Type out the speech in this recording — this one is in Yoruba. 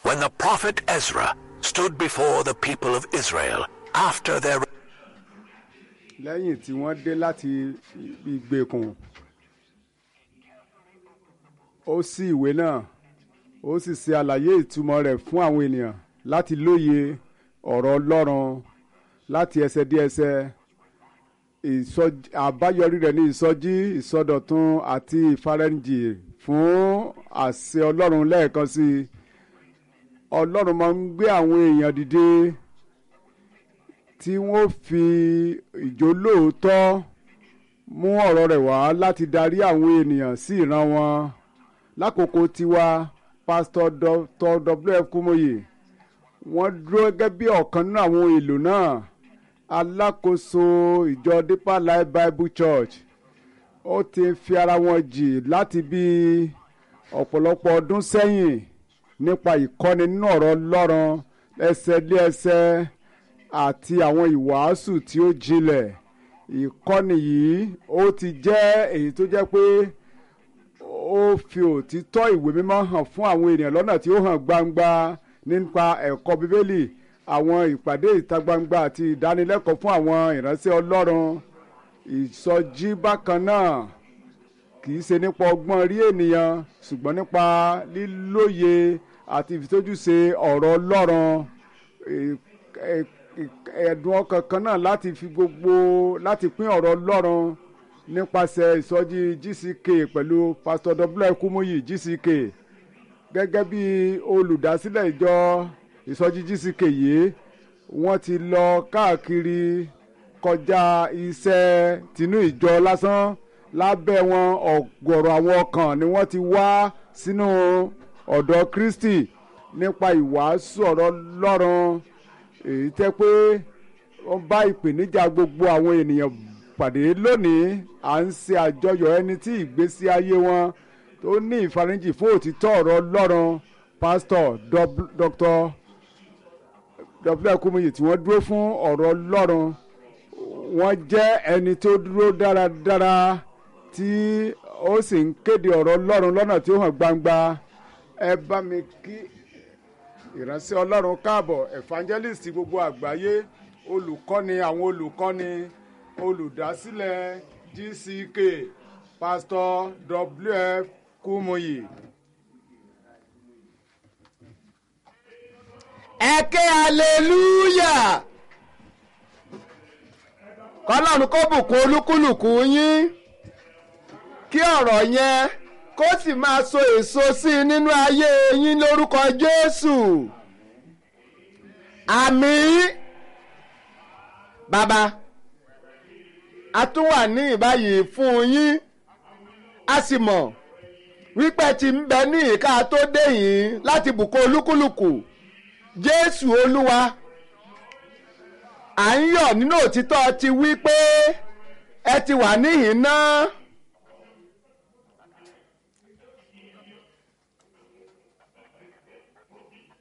when the prophet Ezra stood before the people of Israel after their lẹ́yìn tí wọ́n dé láti ìgbèkùn ó ṣí ìwé náà ó sì ṣe àlàyé ìtumọ̀ rẹ̀ fún àwọn ènìyàn láti lóye ọ̀rọ̀ ọlọ́run láti ẹsẹ̀ dé ẹsẹ̀ ìsọjí àbáyọrí rẹ̀ ní ìsọjí ìsọdọ̀tun àti ìfarẹ́ǹjì fún àṣẹ ọlọ́run lẹ́ẹ̀kan sí i ọlọ́run máa ń gbé àwọn èèyàn dìde tí wọ́n fi ìjólóòótọ́ mú ọ̀rọ̀ rẹ̀ wá láti darí àwọn ènìyàn sí ìran wọn lákòókò tiwa pásítọ̀ dr wf kúmọ̀yé wọ́n dúró gẹ́gẹ́ bí ọ̀kan nínú àwọn èlò náà alákòóso ìjọ deeper life bible church ó ti fi ara wọn jì láti bí ọ̀pọ̀lọpọ̀ ọdún sẹ́yìn nípa ìkọ́ni nínú ọ̀rọ̀ ọlọ́run ẹsẹ̀ lé ẹsẹ̀ àti àwọn ìwàásù tí ó jinlẹ̀ ìkọ́ni yìí ó ti jẹ́ èyí tó jẹ́ pé ó fi òtítọ́ ìwé mímọ́ hàn fún àwọn ènìyàn lọ́nà tí ó hàn gbangba nípa ẹ̀kọ́ bíbélì àwọn ìpàdé ìta gbangba àti ìdánilẹ́kọ̀ọ́ fún àwọn ìránṣẹ́ ọlọ́run ìsọjí bákan náà kì í ṣe nípa ọgbọ́n rí ènìyàn ṣùgbọ́n nípa lílóye àti ìfitójúṣe ọ̀rọ̀ ọlọ́run ẹ̀dùn ọkàn kan náà láti fi gbogbo láti pín ọ̀rọ̀ ọlọ́run nípasẹ̀ ìsọjí gck pẹ̀lú pastor w kumuyi gck gẹ́gẹ́ bí olùdásílẹ̀ ìjọ ìsọjí gck yìí wọ́n ti lọ káàkiri kọjá iṣẹ́ tinú ìjọ lásán lábẹ́ wọn ọ̀gọ̀rọ̀ àwọn ọkàn ni wọ́n ti wá sínú ọ̀dọ̀ kristi nípa ìwàásù ọ̀rọ̀ lọ́rùn èyí tẹ́ pé wọ́n bá ìpèníjà gbogbo àwọn ènìyàn pàdé lónìí à ń ṣe àjọyọ̀ ẹni tí ìgbésí ayé wọn tó ní ìfarinjì fún òtítọ́ ọ̀rọ̀ lọ́rùn pásítọ̀ dr w kumuyi tí wọ́n dúró fún ọ̀rọ̀ lọ́rùn wọ́n jẹ́ ẹni tó dúró dáradára tí ó sì ń kéde ọ̀rọ̀ ọlọ́run lọ́nà tí ó hàn gbangba ẹ bá mi kí ìránṣẹ́ ọlọ́run káàbọ̀ evangelist gbogbo àgbáyé olùkọ́ni àwọn olùkọ́ni olùdásílẹ̀ gck pastor wf kúmọyì. ẹ ké hallelujah kọ́lọ́run kó bùkún olúkúlùkù yín kí ọ̀rọ̀ yẹn kó sì máa so èso sí i nínú ayé yín lórúkọ Jésù àmín bàbá a tún wà ní ìbáyìí fún yín a sì mọ̀ wípé tí ń bẹ ní ìka tó dé yìí láti bùkún olúkúlùkù Jésù Olúwa à ń yọ̀ nínú òtítọ́ ti wí pé ẹ ti wà níhìn náà